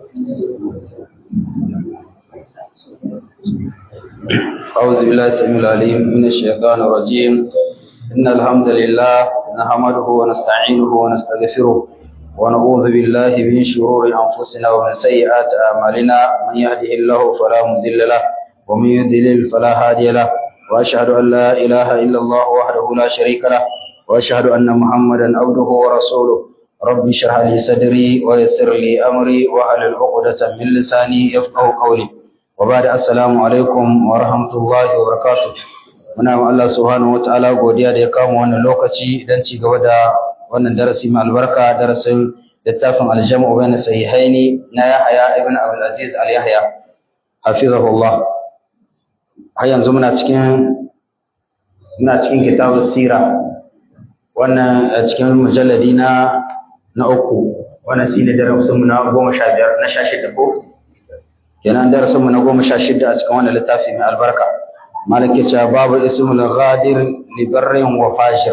أعوذ بالله السميع العليم من الشيطان الرجيم إن الحمد لله نحمده ونستعينه ونستغفره ونعوذ بالله من شرور أنفسنا ومن سيئات أعمالنا من يهده الله فلا مضل له ومن يضلل فلا هادي له وأشهد أن لا إله إلا الله وحده لا شريك له وأشهد أن محمدا عبده ورسوله رب اشرح لي صدري ويسر لي أمري واحلل عقدة من لساني يفقهوا قولي وبعد السلام alaikum wa rahmatullahi wa barakatuh muna ma Allah subhanahu wa ta'ala godiya da ya kama wannan lokaci dan ci gaba da wannan darasi mai albarka darasin littafin aljamu bayan sahihaini na Yahya ibn Abdul Aziz al Yahya hafizahullah har yanzu muna cikin muna cikin kitabus sira wannan cikin mujalladi na na uku wannan shine darasin mu na 15 na 16 ko kenan darasin mu na goma sha shida a cikin wannan littafi mai albarka malaki cewa babu ismul ghadir li barrin wa fashir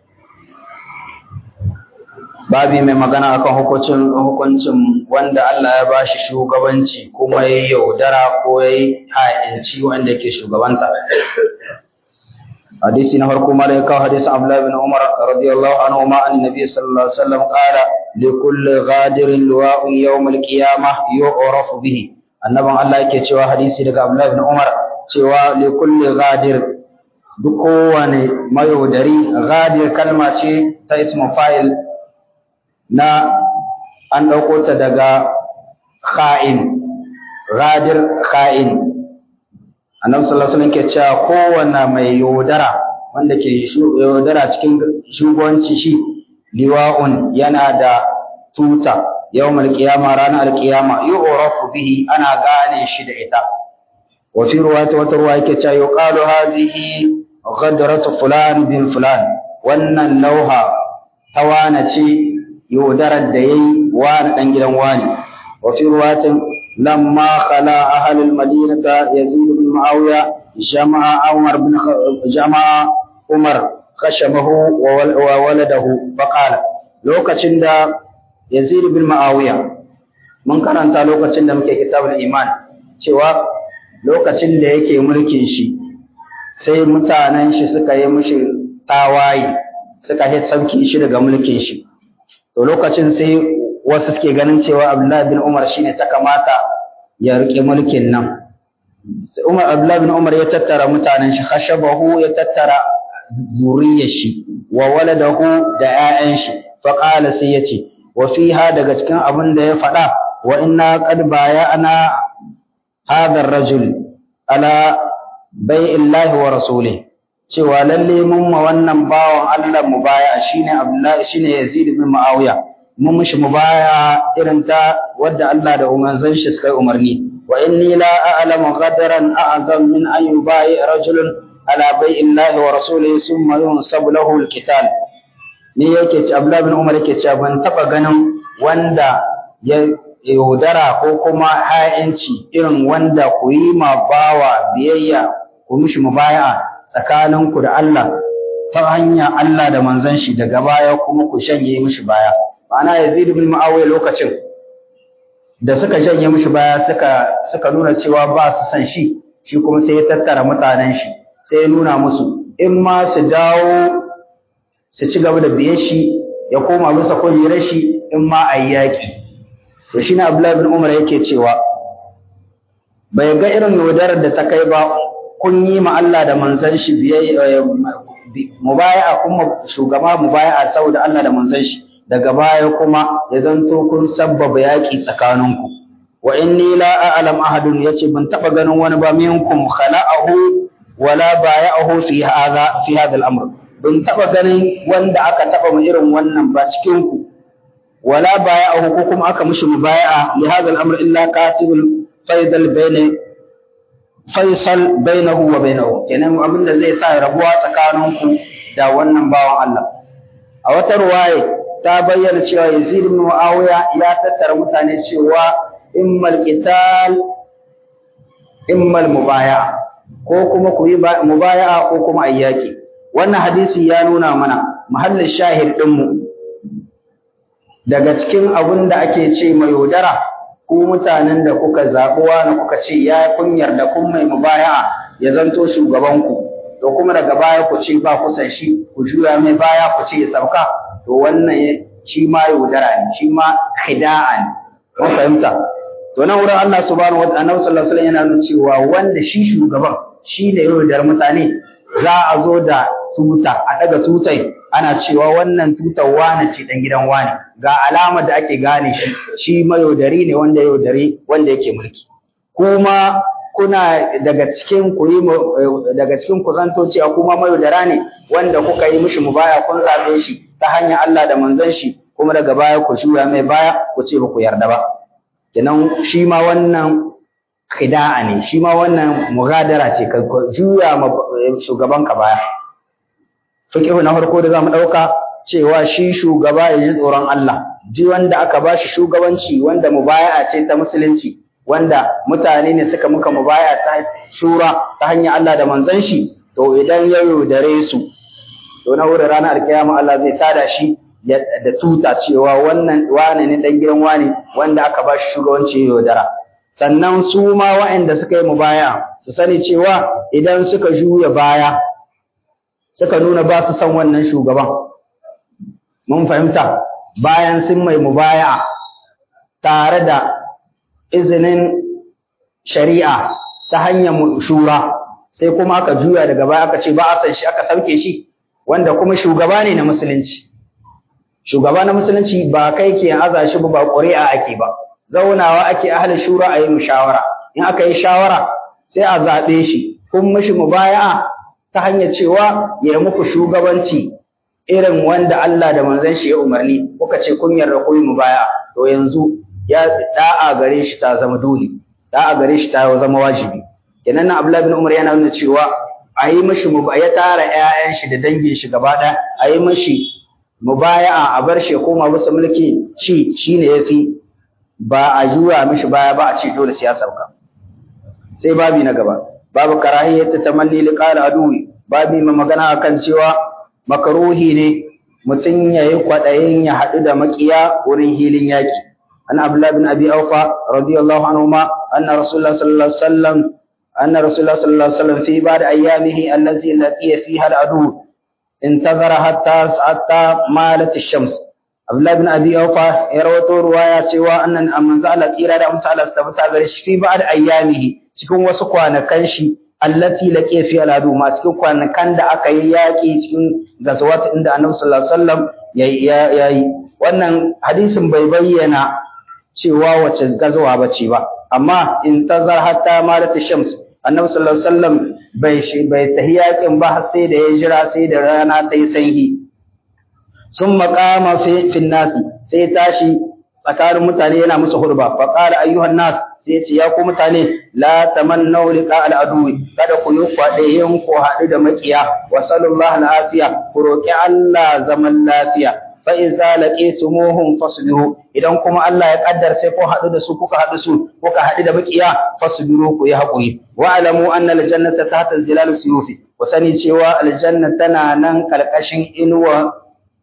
babi mai magana akan hukuncin hukuncin wanda Allah ya bashi shugabanci kuma ya yaudara ko ya yi ha'inci wanda yake shugabanta hadisi na farko mala ya kawo hadisin Abdullah bin Umar radiyallahu anhu ma annabi sallallahu alaihi wasallam qala li kulli ghadirin luwa'un yawm al-qiyamah yu'rafu bihi annaban Allah yake cewa hadisi daga Abdullah ibn Umar cewa li kulli ghadir duk kowane mayaudari ghadir kalma ce ta ismu fa'il na an ɗauko ta daga kha'in ghadir kha'in annabi sallallahu alaihi wasallam ke cewa kowanne mai yaudara wanda ke yaudara cikin shugabanci shi liwa'un yana da tuta yawmal qiyama ranar alqiyama yu'rafu bihi ana gane shi da ita wa fi riwayati wata ruwa yake cewa yuqalu hadhihi ghadratu fulan bin fulan wannan lauha tawana ce yaudarar da yayi wani dan gidan wani wa fi riwayatin lamma khala ahlul madinata yazid bin muawiya jama'a umar bin jama'a umar khashamahu wa waladahu faqala lokacin da Yazid bin Ma'awiya mun karanta lokacin da muke kitabul iman cewa lokacin da yake mulkin shi sai mutanen shi suka yi mishi tawaye suka yi sauki shi daga mulkin shi to lokacin sai wasu suke ganin cewa Abdullah bin Umar shine ta kamata ya rike mulkin nan Umar Abdullah bin Umar ya tattara mutanen shi khashabahu ya tattara zuriyar shi wa waladahu da 'ya'yan shi faqala sai yace wa fiha daga cikin abin da ya faɗa wa inna qad bayana hadha ar-rajul ala bai'illahi wa rasulih cewa lalle mun ma wannan bawan Allah mubaya shine Abdullah shine Yazid ibn Muawiya mun mishi mubaya irin ta wadda Allah da umanzan shi suka umarni wa inni la a'lamu qadaran a'zam min an yubai rajulun ala bai'illahi wa rasulih thumma yunsabu lahu al-qital ni yake ci Abdullah bin Umar yake cewa ban taba ganin wanda ya yaudara ko kuma ha'inci irin wanda ku yi ma bawa biyayya ku mishi mubaya tsakaninku da Allah ta hanya Allah da manzon shi daga baya kuma ku shanye mishi baya ma'ana Yazid bin Muawiya lokacin da suka shanye mishi baya suka suka nuna cewa ba su san shi shi kuma sai ya tattara mutanen shi sai ya nuna musu in ma su dawo su ci gaba da biye shi ya koma bisa kujerar shi in ma a yi yaƙi to shi na abdullahi bin umar yake cewa bai ga irin yaudarar da ta kai ba kun yi ma Allah da manzon shi biyayya mubaya'a kuma shugaba mubaya'a saboda Allah da manzon shi daga baya kuma ya zanto kun sabbaba yaƙi tsakaninku wa inni la a'lam ahadun yace ban taba ganin wani ba minkum khala'ahu wala baya'ahu fi hadha fi hadha al-amr ban taɓa ganin wanda aka taɓa mu irin wannan ba cikin ku wala baya'ahu ko kuma aka mishi mubaya'a li hadha al-amr illa katibul faidal bayna faisal bainahu wa bainahu kenan abin da zai sa rabuwa tsakanin ku da wannan bawan Allah a wata ruwaya ta bayyana cewa Yazid ibn Muawiya ya tattara mutane cewa immal qital immal mubaya'a ko kuma ku yi mubaya'a ko kuma ayyaki wannan hadisi ya nuna mana mahallin shahid ɗinmu daga cikin abin da ake ce mai yaudara ko ku mutanen da kuka zaɓuwa na kuka ce ya kunyar da kun mai mubaya'a ya zanto shugabanku to kuma daga baya ku ce ba kusan shi ku juya mai baya ku ce ya sauka to wannan shi ma yaudara ne shi ma khida'a ne kun fahimta to nan wurin Allah subhanahu wa ta'ala sallallahu alaihi yana nuna cewa wanda shi shugaban shi ne yaudar mutane za a zo da tuta a daga tutai ana cewa wannan tutar wane ce dan gidan wane ga alamar da ake gane shi shi mayaudari ne wanda yaudari wanda yake mulki kuma kuna daga cikin ku yi daga cikin ku zanto cewa kuma mayaudara ne wanda kuka yi mishi mubaya kun zabe shi ta hanyar Allah da manzon shi kuma daga baya ku juya mai baya ku ce ba ku yarda ba kenan shi ma wannan khida'a ne shi ma wannan mugadara ce ka juya ma shugaban ka baya fiqhu na farko da zamu dauka cewa shi shugaba ya ji tsoron Allah ji wanda aka bashi shugabanci wanda mubaya'a ce ta musulunci wanda mutane ne suka muka mubaya ta shura ta hanyar Allah da manzon shi to idan ya yaudare su to na wurin ranar alkiyama Allah zai tada shi da tuta cewa wannan wane ne dan gidan wane wanda aka ba shi shugabanci yaudara sannan su ma waɗanda suka yi mubaya su sani cewa idan suka juya baya suka nuna ba su san wannan shugaban mun fahimta bayan sun mai mubaya tare da izinin shari'a ta hanyar shura sai kuma aka juya daga baya aka ce ba a san shi aka sauke shi wanda kuma shugaba ne na musulunci shugaba na musulunci ba kai ke aza shi ba ƙuri'a ake ba zaunawa ake ahli shura a yi mushawara in aka yi shawara sai a zaɓe shi kun mishi mubaya'a ta hanyar cewa ya muku shugabanci irin wanda Allah da manzon shi ya umarni kuka ce kun yarda ku yi mubaya'a to yanzu ya da'a gare shi ta zama dole da'a gare shi ta zama wajibi kenan nan Abdullahi bin Umar yana nuna cewa a yi mishi ya tara ƴaƴan shi da dangin shi gaba ɗaya a yi mishi mubaya'a a bar shi koma bisa mulki ci shine yafi ba a juya mishi baya ba a ce dole sai ya sauka sai babi na gaba babu karahiyyat tamanni liqal aduwi babi mai magana akan cewa makaruhi ne mutum yayi kwadayin ya hadu da makiya wurin hilin yaki an abdullah bin abi aufa radiyallahu anhu ma anna rasulullah sallallahu alaihi wasallam anna rasulullah sallallahu alaihi wasallam fi ba'd ayyamihi allati laqiya fiha al-adu انتظر حتى حتى مالت الشمس Abdullahi bin Abi Aufa ya rawato ruwaya cewa annan manzo Allah tsira da amsa Allah tabbata gare shi fi ba'd ayyamihi cikin wasu kwanakan shi allati laqi fi aladu ma cikin kwanakan da aka yi yaki cikin gazawat inda Annabi sallallahu alaihi wasallam yayi wannan hadisin bai bayyana cewa wace gazawa bace ba amma in tazar hatta malat shams Annabi sallallahu alaihi wasallam bai shi bai tahiyakin ba sai da ya jira sai da rana ta yi sanyi sun makama fi nasi sai tashi tsakanin mutane yana musu hurba fa qala ayyuhan nas sai ce ya ku mutane la tamannu liqa al adwi kada ku yi kwadayin ku haɗu da makiya wa sallallahu al afiya ku roki Allah zaman lafiya fa iza laqitumuhum fasbiru idan kuma Allah ya kaddar sai ku haɗu da su kuka haɗu su kuka haɗu da makiya fasbiru ku yi haƙuri wa alamu anna al jannata tahta zilal suyufi ku sani cewa aljanna tana nan karkashin inuwa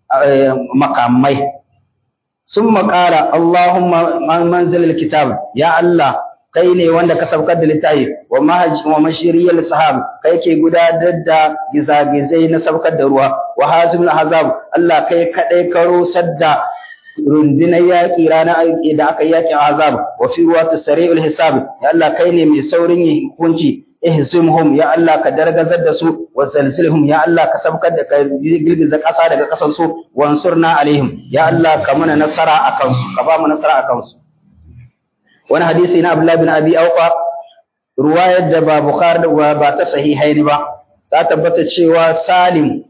makamai sun makara Allahumma manzilil kitab ya Allah kai ne wanda ka saukar da littafi wa mashiriyar sahab kai ke gudanar da gizagizai na saukar da ruwa wa hazimul hazab Allah kai kadai ka rusar da rundunar yaƙi ranar da aka yi yaƙin azab wa fi ruwa tasari'ul hisab ya Allah kai ne mai saurin yin hukunci ihsimhum ya Allah ka dargazar da su wa zalzilhum ya Allah ka sabkar da ka girgiza ƙasa daga ƙasar su wansurna alaihim ya Allah ka mana nasara akan su ka ba mu nasara akan su wani hadisi na Abdullah bin Abi Aufa ruwayar da ba Bukhari da ba ta sahihaini ba ta tabbata cewa Salim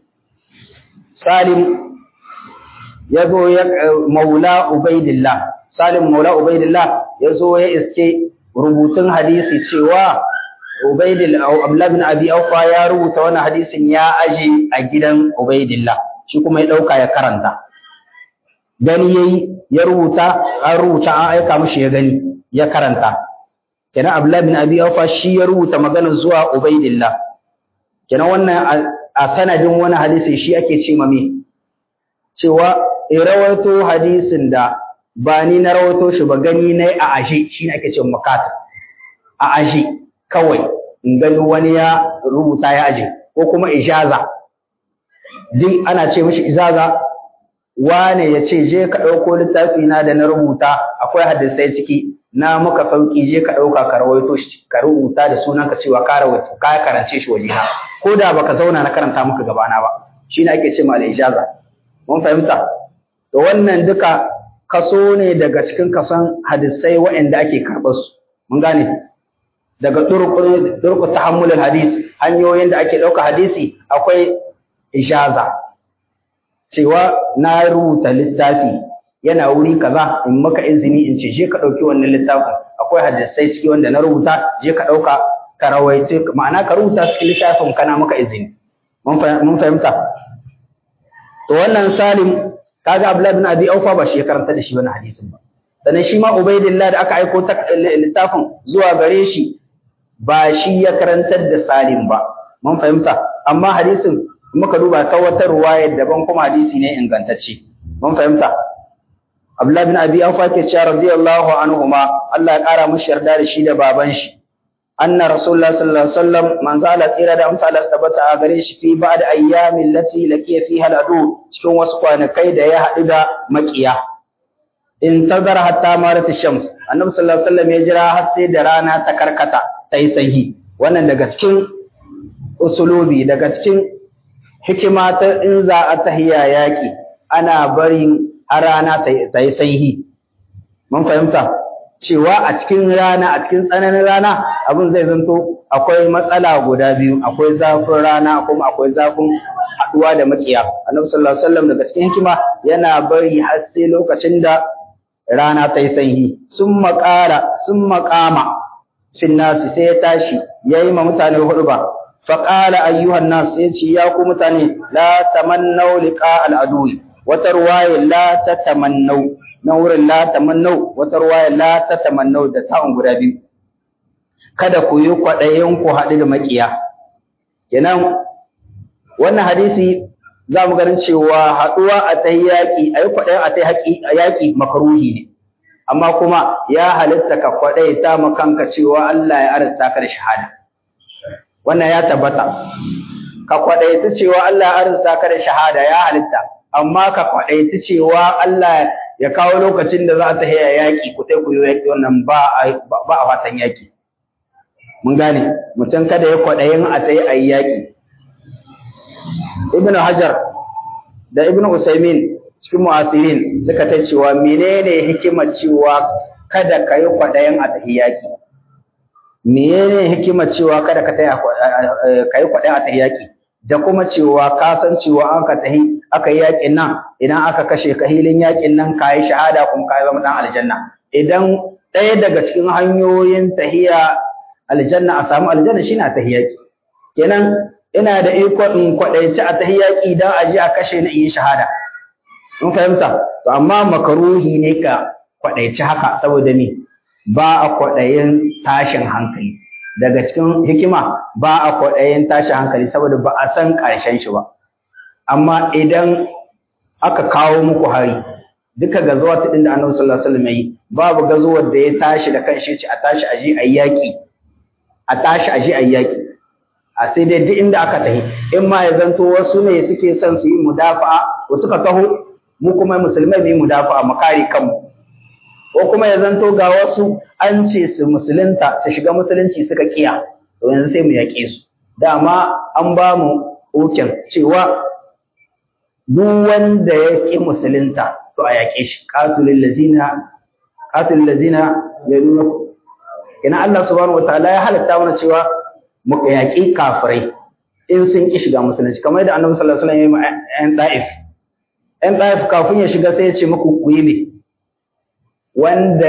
Salim ya zo ya maula Ubaidillah Salim maula Ubaidillah ya zo ya iske rubutun hadisi cewa Ubaidillah Abdullah bin Abi Aufa ya rubuta wannan hadisin ya aje a gidan Ubaidillah shi kuma ya dauka ya karanta gani yayi ya rubuta an rubuta an aika mishi ya gani ya karanta kenan Abdullah bin Abi Aufa shi ya rubuta maganar zuwa Ubaidillah kenan wannan a sanadin wani hadisi shi ake ce mame cewa rawaito hadisin da ba ni na rawato shi ba gani na a ashe shi ne ake ce makatab a ashe kawai in gani wani ya rubuta ya aje ko kuma ijaza duk ana ce mishi izaza wane ya ce je ka ɗauko littafi na da na rubuta akwai hadisai ciki na maka sauki je ka ɗauka ka rawaito shi ka rubuta da sunan ka cewa ka rawaito ka karance shi waje na ko da baka zauna na karanta maka gabana ba shi ne ake ce ma al-ijaza mun fahimta to wannan duka kaso ne daga cikin kason hadisai waɗanda ake karɓar su mun gane daga durku tahammulul hadis hanyoyin da ake ɗauka hadisi akwai ijaza cewa na rubuta littafi yana wuri kaza in maka izini in ce je ka ɗauki wannan littafin akwai hadisai ciki wanda na rubuta je ka ɗauka ka rawaice ma'ana ka rubuta cikin littafin kana maka izini mun fahimta to wannan salim kaga abdullahi bin abi aufa ba shi ya karanta da shi wannan hadisin ba sannan shi ma ubaidillah da aka aiko littafin zuwa gare shi ba shi ya karantar da salim ba mun fahimta amma hadisin muka duba ta wata ruwaya daban kuma hadisi ne ingantacce mun fahimta Abdullah bin Abi Awfa ke cewa radiyallahu anhuma Allah ya kara mushi yarda da shi da baban shi anna rasulullah sallallahu alaihi wasallam manzo Allah tsira da amsa Allah tabbata a gare shi fi ba'da ayyamin lati laqiya fiha al'adu cikin wasu kwanakai da ya haɗu da makiya in tazara hatta marat shams annabi sallallahu alaihi wasallam ya jira har sai da rana ta karkata ta yi sanyi wannan daga cikin usulubi daga cikin hikima ta in za a tahiya yaƙi ana barin a rana ta yi sanyi mun fahimta cewa a cikin rana a cikin tsananin rana abin zai zanto akwai matsala guda biyu akwai zafin rana kuma akwai zafin haɗuwa da makiya annabi sallallahu alaihi wasallam daga cikin hikima yana bari har sai lokacin da rana ta yi sanyi sun maƙara sun maƙama fin nasi sai ya tashi ya yi ma mutane hudu ba faƙala ayyuhan nas ya ce ya ku mutane la tamannau liqa al'adui wata ruwaya la tatamannau na wurin la tamannau wata ruwaya la tatamannau da ta'un guda biyu kada ku yi kwaɗayin ku haɗu da maƙiya kenan wannan hadisi za mu ganin cewa haɗuwa a ta yaƙi a yi kwaɗayin a ta yaƙi makaruhi ne amma kuma ya halitta ka kwaɗai ta makanka cewa Allah ya arasta ka da shahada wannan ya tabbata ka kwaɗaita cewa Allah ya arasta ka da shahada ya halitta amma ka kwaɗaita cewa Allah ya kawo lokacin da za ta haya yaƙi ku tai ku yi yaƙi wannan ba a fatan yaƙi mun gane mutum kada ya kwaɗayin a ta yi a yi yaƙi ibn hajar da ibn usaimin cikin mu'asirin suka ta cewa menene hikimar cewa kada ka yi kwaɗayin a tahi yaƙi menene hikimar cewa kada ka yi kwaɗayin a tahi yaƙi da kuma cewa ka san cewa an ka tahi aka yi yaƙin nan idan aka kashe ka hilin yaƙin nan ka yi shahada kuma ka yi zama ɗan aljanna idan ɗaya daga cikin hanyoyin tahiya aljanna a samu aljanna shine a tahi yaƙi kenan ina da iko in kwaɗaici a tahi yaƙi don a je a kashe ni in yi shahada in fahimta to amma makaruhi ne ka kwaɗaici haka saboda ni ba a kwaɗayin tashin hankali daga cikin hikima ba a kwaɗayin tashin hankali saboda ba a san ƙarshen shi ba amma idan aka kawo muku hari duka gazuwa ta da annabi sallallahu alaihi wasallam yi babu gazuwar da ya tashi da kanshi ce a tashi aje a yaƙi a tashi aje a yaƙi a sai dai duk inda aka tahi in ma ya zanto wasu ne suke son su yi mudafa'a ko suka taho mu kuma musulmai mu yi mudafa'a mu kare kanmu ko kuma ya zanto ga wasu an ce su musulunta su shiga musulunci suka kiya to yanzu sai mu yaƙe su dama an ba mu hukin cewa duk wanda ya ƙi musulunta to a yaƙe shi qatilul lazina qatilul lazina yaluna kina Allah subhanahu wataala ya halatta mana cewa mu yaƙi kafirai in sun ƙi shiga musulunci kamar da Annabi sallallahu alaihi wasallam ya yi ƴan Taif ƴan Taif kafin ya shiga sai ya ce muku ku yi me wanda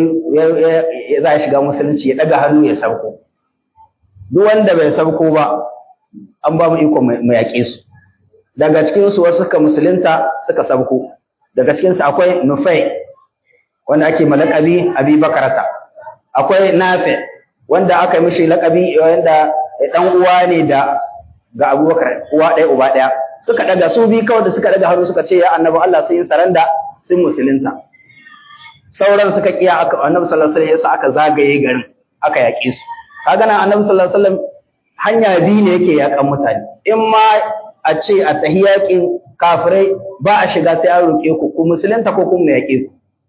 ya za shiga musulunci ya daga hannu ya sauko duk wanda bai sauko ba an ba mu iko mu yaƙe su daga cikin su wasu suka musulunta suka sauko daga cikin su akwai Nufai wanda ake malakabi Abi Bakarata akwai Nafi wanda aka yi mishi lakabi wanda dan uwa ne da ga Abubakar uwa ɗaya uba ɗaya suka daga su bi kawai da suka daga hannu suka ce ya annabi Allah sun yi saranda sun musulunta sauran suka kiya aka annabi sallallahu alaihi wasallam yasa aka zagaye garin aka yaƙe su kaga nan annabi sallallahu alaihi wasallam hanya biyu ne yake yaƙan mutane in ma a ce a tahi yaƙin kafirai ba a shiga sai an roƙe ku ku musulunta ko kuma yaƙe ku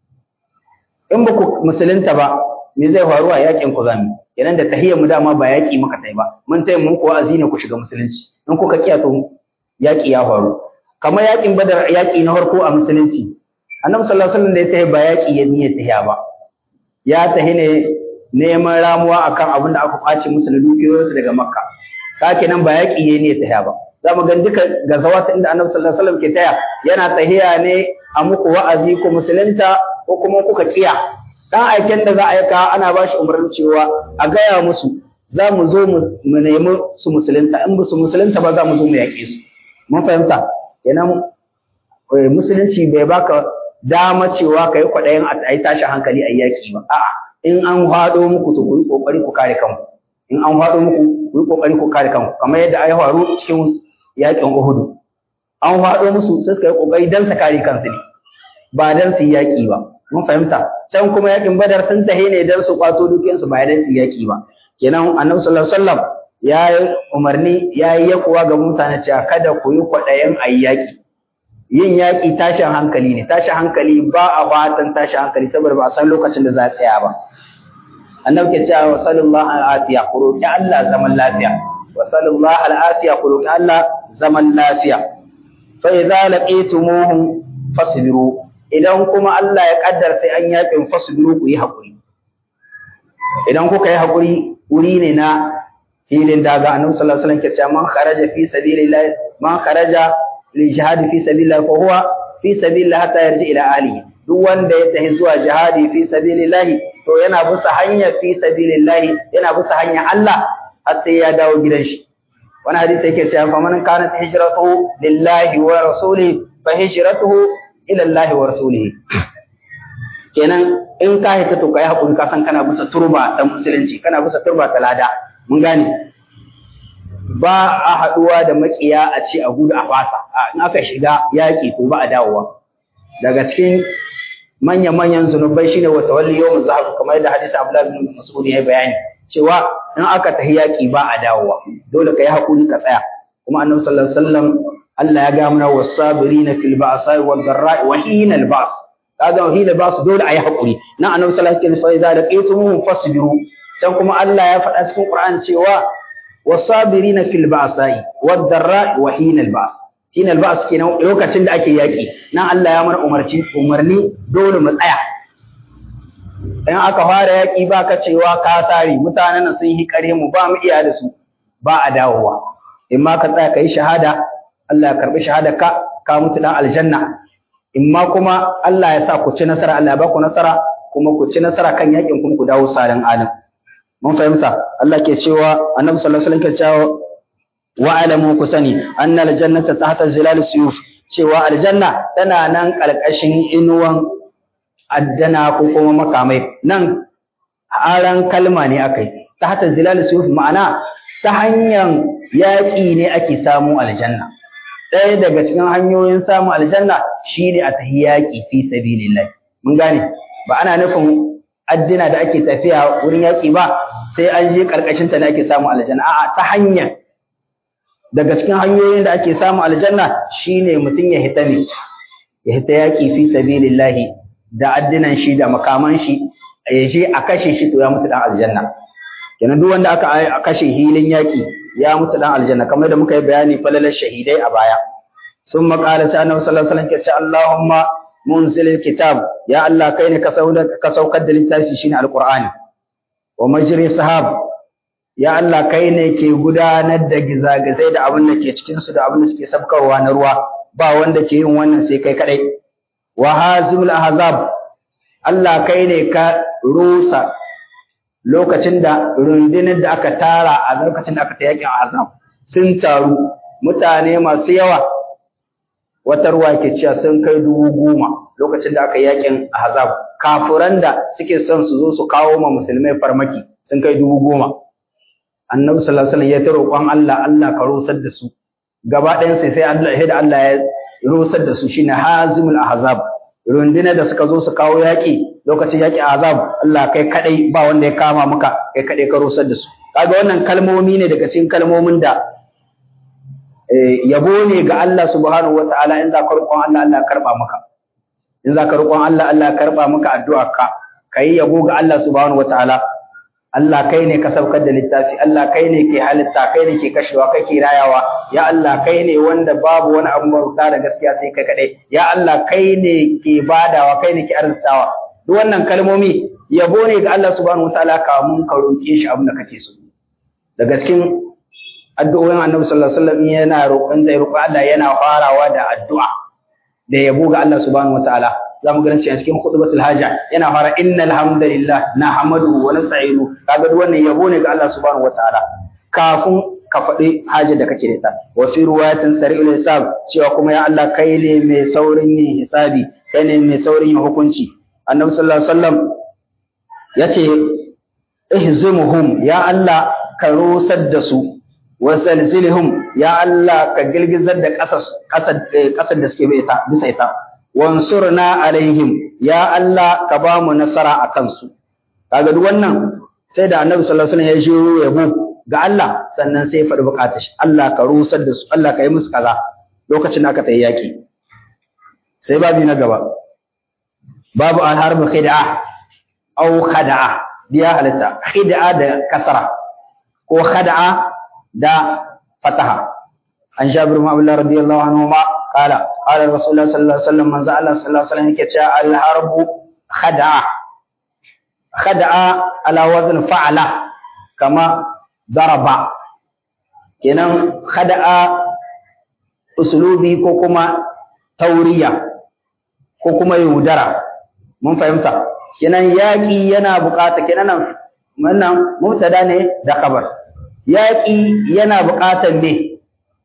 in ba ku musulunta ba me zai faru a yaƙin ku zamu kenan da tahiyar mu dama ba yaƙi muka tai ba mun tai mun ko azini ku shiga musulunci in kuka kiya to yaƙi ya faru kamar yaƙin badar yaƙi na farko a musulunci annabi sallallahu alaihi wasallam da ya tahi ba yaƙi ya niyyar tahiya ba ya tahi ne neman ramuwa akan abin da aka kwace musu da dukiyoyinsu daga makka ka kenan ba yaƙi ya niyyar tahiya ba za mu ga duka gazawata inda annabi sallallahu alaihi wasallam ke taya yana tahiya ne a muku wa'azi ko musulunta ko kuma kuka kiya dan aiken da za a aika ana ba shi umarnin cewa a gaya musu za mu zo mu nemi su musulunta in ba su musulunta ba za mu zo mu yaƙe su mun fahimta kenan musulunci bai baka dama cewa ka yi kwaɗayin a yi tashin hankali a yaƙi ba a'a in an haɗo muku to ku yi ƙoƙari ku kare kanku in an haɗo muku ku yi ƙoƙari ku kare kanku kamar yadda ya faru cikin yaƙin Uhudu an haɗo musu suka yi ƙoƙari don su kare kansu ne ba don su yi yaƙi ba mun fahimta can kuma yaƙin Badar sun tahe ne don su kwato dukiyarsu ba don su yi yaƙi ba kenan Annabi sallallahu alaihi wasallam ya yi umarni ya yi yakuwa ga mutane cewa kada ku yi kwaɗayin a yi yaƙi yin yaƙi tashin hankali ne tashin hankali ba a fatan tashin hankali saboda ba a san lokacin da za a tsaya ba annabi ke cewa wa sallallahu al'afiya ku roki Allah zaman lafiya wa sallallahu al'afiya ku roki Allah zaman lafiya fa idza laqitumuhum fasbiru idan kuma Allah ya kaddar sai an yaƙin fasbiru ku yi hakuri idan kuka yi hakuri wuri ne na filin daga annabi sallallahu alaihi wasallam ke cewa man kharaja fi sabilillah man kharaja li jihad fi sabilillah fa huwa fi sabilillah hatta yarji ila alihi duk wanda ya tafi zuwa jihadi fi sabilillah to yana bisa hanya fi sabilillah yana bisa hanya Allah har sai ya dawo gidan shi wani hadisi yake cewa fa man kanat hijratuhu lillahi wa rasulihi fa hijratuhu ila Allah wa rasulihi kenan in ka hita to kai hakuri ka san kana bisa turba ta musulunci kana bisa turba ta lada mun gane ba a haɗuwa da makiya a ce a gudu a fasa in aka shiga yaƙi to ba a dawowa daga cikin manya-manyan zunubai shine wa tawalli yawm zahab kamar yadda hadisi Abdullah bin Mas'ud ya bayani cewa in aka tahi yaƙi ba a dawowa dole ka yi hakuri ka tsaya kuma annabi sallallahu alaihi wasallam Allah ya ga mana was-sabirina fil ba'sa'i wad-dharra'i wa hina al-ba's kaga wa hina al-ba's dole a yi hakuri nan annabi sallallahu alaihi wasallam fa idza laqitumuhum fasbiru sai kuma Allah ya faɗa cikin Qur'ani cewa was-sabirina fil ba'sa'i wad-dharra'i wa hina al-ba's hina al-ba's kenan lokacin da ake yaki nan Allah ya mana umarci umarni dole mu tsaya in aka fara yaki ba ka cewa ka tare mutanen nan sun yi kare mu ba mu iya da su ba a dawowa in ma ka tsaya kai shahada Allah ya karbi shahada ka ka mutu dan aljanna in ma kuma Allah ya sa ku ci nasara Allah ya ba ku nasara kuma ku ci nasara kan yakin kuma ku dawo sadan alim mun fahimta Allah ke cewa annabi sallallahu alaihi wasallam ke cewa wa alamu ku sani anna aljannata tahta zilal suyuf cewa aljanna tana nan kalkashin inuwan addana ko kuma makamai nan aran kalma ne akai tahta zilal suyuf ma'ana ta hanyar yaƙi ne ake samu aljanna ɗaya daga cikin hanyoyin samun aljanna shine a tahi yaƙi fi sabilillah mun gane ba ana nufin addina da ake tafiya wurin yaƙi ba sai an je ƙarƙashin ta ne ake samun aljanna a'a ta hanyar daga cikin hanyoyin da ake samun aljanna shine mutum ya hita ne ya hita yaƙi fi sabilillahi da addinan shi da makaman shi ya je a kashe shi to ya mutu dan aljanna kenan duk wanda aka kashe hilin yaƙi ya mutu dan aljanna kamar da muka yi bayani falalar shahidai a baya sun maƙala sai annabi sallallahu alaihi wasallam ke ce Allahumma munzilil kitab ya Allah kai ne ka saukar da littafi shine alqur'ani wa majri sahab ya Allah kai ne ke gudanar da gizagizai da abin da ke cikin su da abin da suke sabkarwa na ruwa ba wanda ke yin wannan sai kai kadai wa hazimul ahzab Allah kai ne ka rusa lokacin da rundunar da aka tara a lokacin da aka ta yakin ahzab sun taru mutane masu yawa wata ruwa ke cewa sun kai dubu goma lokacin da aka yakin ahzab kafuran da suke son su zo su kawo ma musulmai farmaki sun kai dubu goma annabi sallallahu alaihi wasallam ya ta roƙon Allah Allah ka rusar da su gaba ɗayan sai sai Allah ya da Allah ya rusar da su shine hazimul ahzab runduna da suka zo su kawo yaƙi lokacin yaƙi azab Allah kai kadai ba wanda ya kama maka kai kadai ka rusar da su kaga wannan kalmomi ne daga cikin kalmomin da yabo ne ga Allah subhanahu wataala in za ka roƙon Allah Allah karba maka in za ka roƙon Allah Allah karba maka addu'a ka kai yabo ga Allah subhanahu wataala Allah kai ne ka saukar da littafi Allah kai ne ke halitta kai ne ke kashewa kai ke rayawa ya Allah kai ne wanda babu wani abu bauta da gaskiya sai kai kadai ya Allah kai ne ke badawa kai ne ke arzikawa duk wannan kalmomi yabo ne ga Allah subhanahu wataala kamun ka roke shi abin da kake so da gaskin addu'o'in Annabi sallallahu alaihi wasallam yana roƙon zai roƙi Allah yana farawa da addu'a da yabo ga Allah subhanahu wataala za mu ganin a cikin khutbatul haja yana fara innal hamdalillah nahmaduhu wa nasta'inu kaga duk wannan yabo ne ga Allah subhanahu wataala kafin ka faɗi hajar da kake da ita wa fi ruwayatin sari'ul hisab cewa kuma ya Allah kai ne mai saurin yin hisabi kai ne mai saurin yin hukunci annabi sallallahu alaihi wasallam yace ihzimuhum ya Allah ka rusar da su wa zalzilhum ya Allah ka girgizar da ƙasar ƙasar da suke bisa ita wansurna alaihim ya Allah ka ba mu nasara a kansu kaga duk wannan sai da annabi sallallahu alaihi wasallam ya shiru yabo ga Allah sannan sai ya faɗi bukatar shi Allah ka rusar da su Allah ka yi musu kaza lokacin da aka tayi yaki sai babi na gaba babu al-harb khid'a aw khada'a diya halitta khid'a da kasara ko khada'a da fataha an jabir ibn abdullah radiyallahu anhu ma qala qala rasulullah sallallahu alaihi wasallam manzo Allah sallallahu alaihi wasallam yake cewa al-harb khada'a khada'a ala wazn fa'ala kama daraba kenan khada'a usulubi ko kuma tauriya ko kuma yaudara mun fahimta kenan yaƙi yana buƙata kenan wannan mubtada ne da khabar yaƙi yana buƙatar me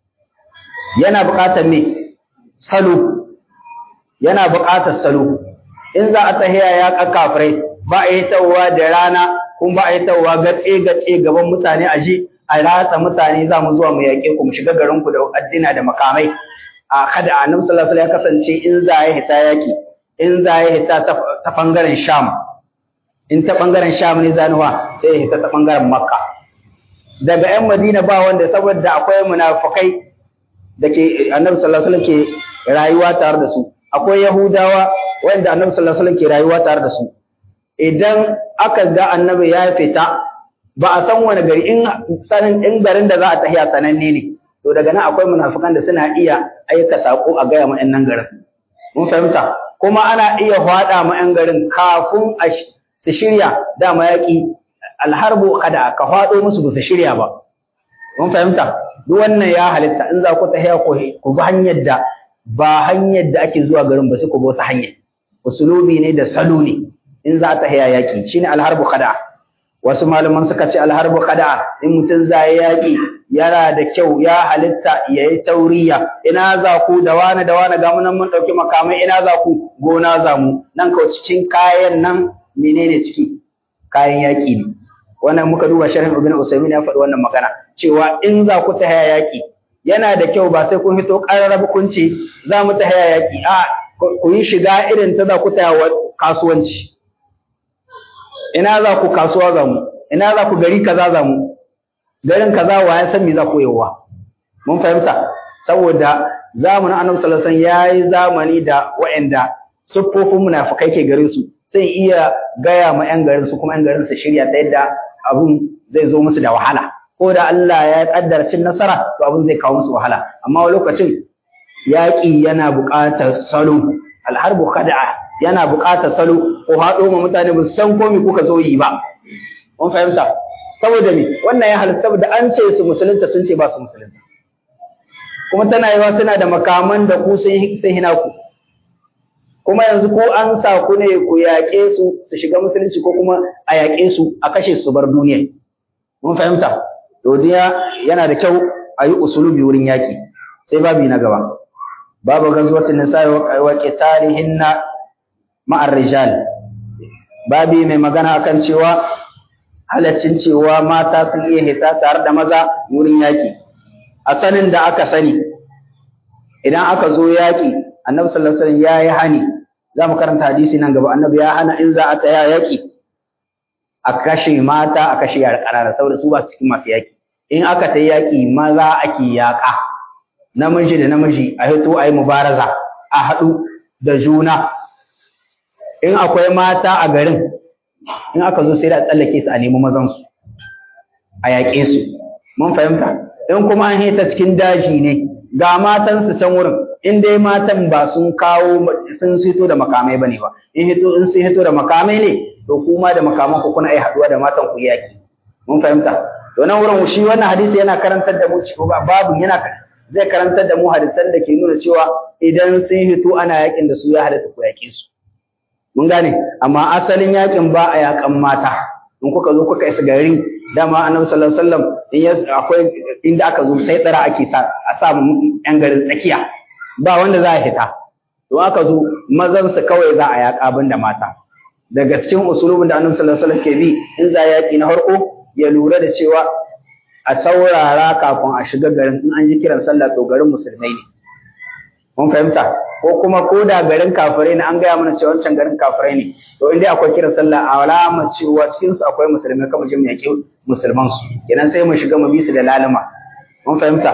yana buƙatar me salo yana buƙatar salo in za a tahiya ya kafirai ba a yi tawwa da rana kuma ba a yi tawwa gatse gatse gaban mutane a ji a ratsa mutane za mu zuwa mu yaƙe ku mu shiga garin ku da addina da makamai a kada annabi sallallahu alaihi ya kasance in za ya hita yaƙi in za ya hita ta bangaren sham in ta bangaren sham ne zanuwa sai ya hita ta bangaren makka daga yan madina ba wanda saboda akwai munafukai da ke annabi sallallahu alaihi ke rayuwa tare da su akwai yahudawa wanda annabi sallallahu alaihi ke rayuwa tare da su idan aka ga annabi ya fita ba a san wani gari in sanin in garin da za a tahiya sananne ne to daga nan akwai munafikan da suna iya aika sako a gaya ma nan garin mun fahimta kuma ana iya faɗa ma yan garin kafin a su shirya dama yaƙi alharbu kada ka faɗo musu ba su shirya ba mun fahimta duk wannan ya halitta in za ku tahiya ku bi hanyar da ba hanyar da ake zuwa garin ba sai ku bi wata hanyar usulubi ne da salo ne in za ta haya yaƙi shine alharbu khada wasu malaman suka ce alharbu khada in mutum za ya yaƙi yana da kyau ya halitta ya yi tauriya ina za ku da wani da wani ga mu nan mun ɗauki makamai ina za ku gona za mu nan kawai cikin kayan nan menene ciki kayan yaƙi ne wannan muka duba sharhin ibn usaymin ya faɗi wannan magana cewa in za ku ta haya yaƙi yana da kyau ba sai kun fito ƙararrabu kun ce za mu ta haya yaƙi a ku yi shiga irin ta za ku ta kasuwanci ina za ku kasuwa za mu ina za ku gari kaza za mu garin kaza wa ya san me za ku yawa mun fahimta saboda zamanin annabi sallallahu alaihi wasallam yayi zamani da waɗanda siffofin munafikai ke garin su sai iya gaya ma yan garin su kuma yan garin su shirya ta yadda abun zai zo musu da wahala ko da Allah ya kaddara cin nasara to abun zai kawo musu wahala amma lokacin yaƙi yana buƙatar salo alharbu khada'a yana buƙatar salo ko haɗo ma mutane ba su san komai kuka zo yi ba mun fahimta saboda me wannan ya halitta saboda an ce su musulunta sun ce ba su musulunta kuma tana yiwa suna da makaman da ku sun hina ku kuma yanzu ko an sa ku ne ku yaƙe su su shiga musulunci ko kuma a yaƙe su a kashe su bar duniya mun fahimta to yana da kyau a yi usulubi wurin yaƙi sai babi na gaba babu gazwatin nisa'i wa qitalihinna ma'ar rijal babi mai magana akan cewa halaccin cewa mata sun iya hita tare da maza wurin yaki a sanin da aka sani idan aka zo yaki annabi sallallahu alaihi wasallam yayi hani za mu karanta hadisi nan gaba annabi ya hana in za a tsaya yaki a kashe mata a kashe yara ƙanana saboda su ba su cikin masu yaki in aka ta yaki maza ake yaƙa namiji da namiji a hito a yi mubaraza a haɗu da juna in akwai mata a garin in aka zo sai da tsallake su a nemi mazansu a yaƙe su mun fahimta in kuma an hita cikin daji ne ga matansu can wurin in dai matan ba sun kawo sun hito da makamai bane ba in hito in sun hito da makamai ne to kuma da makaman ku kuna ai haduwa da matan ku yaki mun fahimta to nan wurin shi wannan hadisi yana karantar da mu babu yana zai karantar da mu hadisan da ke nuna cewa idan sun hito ana yakin da su ya halatta ku yake su mun gane amma asalin yakin ba a yakan mata in kuka zo kuka isa gari dama annabi sallallahu alaihi wasallam in akwai inda aka zo sai tsara ake sa a sa yan garin tsakiya ba wanda za a hita to aka zo mazan su kawai za a yaka banda mata daga cikin usulubin da annabi sallallahu alaihi wasallam ke bi in za yaki na farko ya lura da cewa a saurara kafin a shiga garin in an ji kiran sallah to garin musulmai ne mun fahimta ko kuma ko da garin kafirai ne an gaya mana cewa wancan garin kafirai ne to inda akwai kiran sallah a alamar cewa cikin su akwai musulmai kamar jin yaƙi musulman su kenan sai mu shiga mu bi su da lalima mun fahimta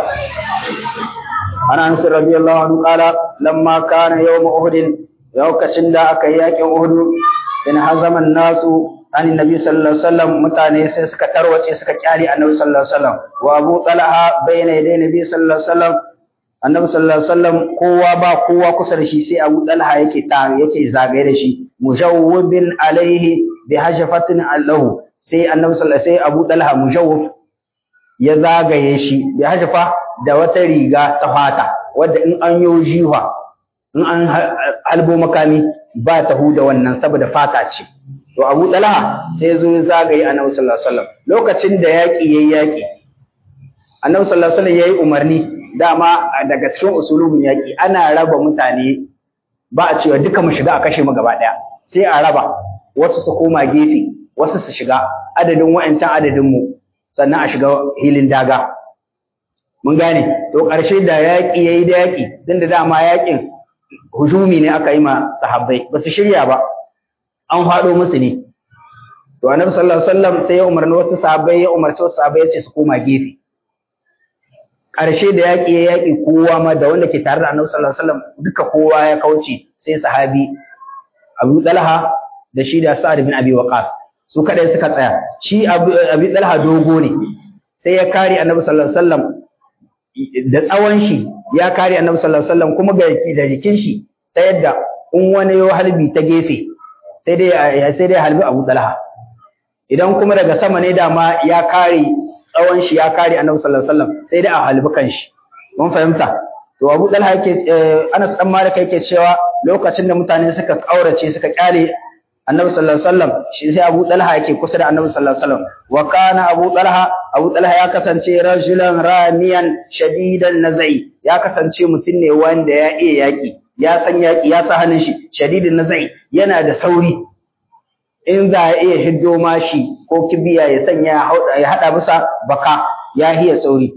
ana anas radiyallahu anhu qala lamma kana yawm uhud lokacin da aka yi yaƙin uhud in hazaman nasu an nabi sallallahu alaihi wasallam mutane sai suka tarwace suka kyale annabi sallallahu alaihi wasallam wa abu talha bayna yaday nabi sallallahu alaihi wasallam annabi sallallahu alaihi wasallam kowa ba kowa kusa da shi sai Abu Talha yake ta yake zagaye da shi mujawwibin alaihi bi hajfatin allahu sai annabi sallallahu sai Abu Talha mujawwif ya zagaye shi bi hajfa da wata riga ta fata wadda in an yi jiwa in an halbo makami ba ta huda wannan saboda fata ce to Abu Talha sai zo ya zagaye annabi sallallahu alaihi wasallam lokacin da yaki yayi yaki annabi sallallahu alaihi wasallam yayi umarni dama daga cikin usulubin yaƙi ana raba mutane ba a cewa duka mu shiga a kashe mu gaba ɗaya sai a raba wasu su koma gefe wasu su shiga adadin wa'ancan adadin mu sannan a shiga hilin daga mun gane to ƙarshe da yaƙi yayi da yaƙi din da dama yaƙin hujumi ne aka yi ma sahabbai ba su shirya ba an faɗo musu ne to annabi sallallahu alaihi wasallam sai ya umarni wasu sahabbai ya umarci wasu sahabbai ya ce su koma gefe ƙarshe da yaƙi ya yaƙi kowa ma da wanda ke tare da annabi sallallahu alaihi wasallam duka kowa ya kauce sai sahabi Abu Talha da shi da Sa'ad bin Abi Waqqas su kadai suka tsaya shi Abu Talha dogo ne sai ya kare annabi sallallahu alaihi wasallam da tsawon shi ya kare annabi sallallahu alaihi wasallam kuma ga da jikin shi ta yadda in wani yo halbi ta gefe sai dai sai dai halbi Abu Talha idan kuma daga sama ne dama ya kare tsawon shi ya kare annabi sallallahu alaihi wasallam sai dai a halbi kanshi mun fahimta to Abu Talha yake Anas dan Malik yake cewa lokacin da mutane suka kaurace suka kyale annabi sallallahu alaihi wasallam shi sai Abu Talha yake kusa da annabi sallallahu alaihi wasallam wa kana Abu Talha Abu Talha ya kasance rajulan ramiyan shadidan nazai ya kasance mutum ne wanda ya iya yaki ya san yaki ya sa hannun shi shadidin nazai yana da sauri in za a iya hiddo mashi ko kibiya ya sanya ya hada bisa baka ya hiya sauri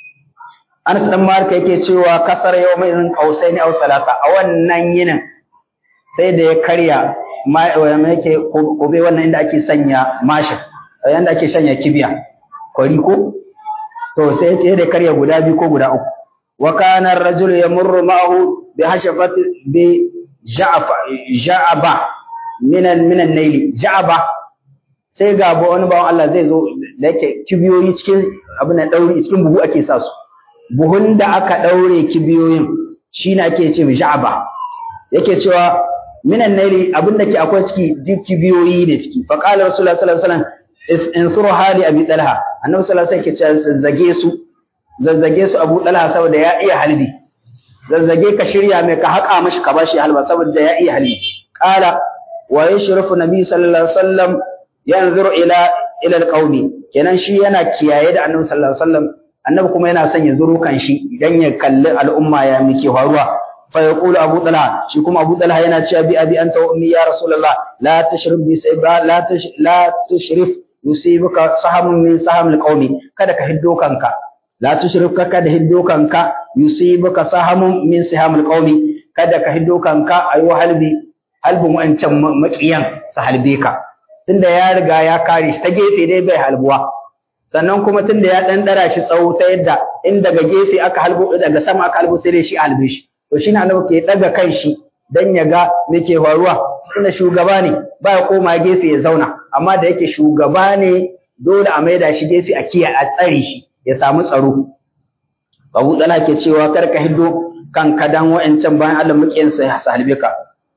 Anas dan Malik yake cewa kasar yawmin qausaini aw salata a wannan yinin sai da ya karya ma yake kobe wannan inda ake sanya mashi yanda ake sanya kibiya kwari ko to sai sai da karya guda biyu ko guda uku wa kana ar-rajulu yamurru ma'ahu bi hashafati bi ja'fa ja'aba minan minan naili ja'aba sai ga wani bawan Allah zai zo da yake kibiyoyi cikin abin da dauri cikin buhu ake sa su buhun da aka daure kibiyoyin shine ake ce ja'aba yake cewa minan naili abin da ke akwai ciki duk kibiyoyi ne ciki fa qala rasulullahi sallallahu alaihi wasallam in suru hali abi talha annabi sallallahu alaihi wasallam yake cewa zage su zazzage su abu talha saboda ya iya halbi zazzage ka shirya mai ka haƙa mashi ka bashi halba saboda ya iya halbi qala wa yashrafu nabi sallallahu alaihi wasallam yanzuru ila ila alqaumi kenan shi yana kiyaye da annabi sallallahu alaihi wasallam annabi kuma yana son ya zuro kan shi idan ya kalli al'umma ya miki faruwa fa yaqulu abu talha shi kuma abu talha yana cewa bi abi anta wa ummi ya rasulullah la tashrif bi sayba la tash la tushrif yusibuka sahamun min saham alqaumi kada ka hiddo kanka la tushrif ka kada hiddo kanka yusibuka sahamun min saham alqaumi kada ka hiddo kanka ayu halbi halbin wancan makiyan su halbe ka tunda ya riga ya kare shi ta gefe dai bai halbuwa sannan kuma tunda ya dan dara shi tsawo ta yadda in daga gefe aka halbo daga sama aka halbo sai dai shi halbe shi to shine annabi ke daga kan shi dan ya ga me ke faruwa tunda shugaba ne ba ya koma gefe ya zauna amma da yake shugaba ne dole a maida shi gefe a kiyaye a tsare shi ya samu tsaro Abu Dala ke cewa kar ka hiddo kan kadan wa'ancan bayan Allah mukiyin sa ya salbe ka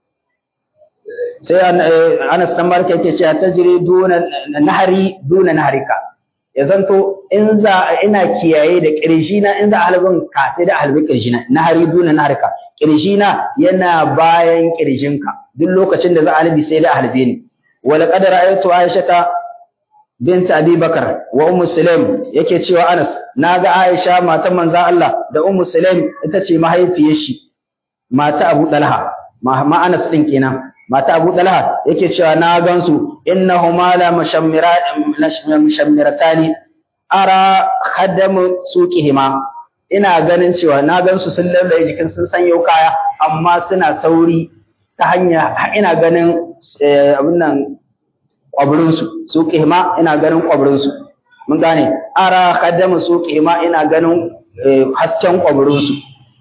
sai Anas dan Malik yake cewa tajri duna nahari duna naharika ya zanto in za ina kiyaye da kirjina in za halbin ka sai da halbi kirjina nahari duna naharika kirjina yana bayan kirjinka duk lokacin da za a halbi sai da halbe ni wala qad ra'aytu aisha bint abi bakar wa ummu sulaim yake cewa anas naga aisha matan manzo Allah da ummu sulaim ita ce mahaifiyar shi mata abu dalha ma anas din kenan mata abu dalha yake cewa na gansu innahuma la mushammiratani ara khadam suqihima ina ganin cewa na gansu sun lallaye jikin sun sanyo kaya amma suna sauri ta hanya ina ganin abin nan kwabirinsu su ƙima ina ganin kwabirinsu mun gane ara khaddamu su ƙima ina ganin hasken kwabirinsu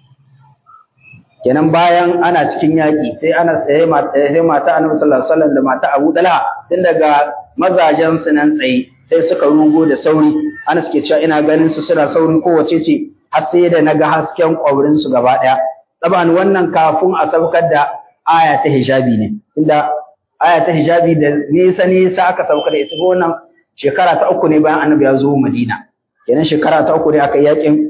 kenan bayan ana cikin yaƙi sai ana tsaye sai mata annabi sallallahu alaihi wasallam da mata Abu Talha tun daga mazajen su nan tsaye sai suka rugo da sauri ana suke cewa ina ganin su suna saurin kowace ce har sai da naga hasken kwabirinsu gaba ɗaya taban wannan kafin a saukar da aya ta hijabi ne inda aya ta hijabi da nisa nisa aka sauka da ita wannan shekara ta uku ne bayan annabi ya zo Madina kenan shekara ta uku ne aka yakin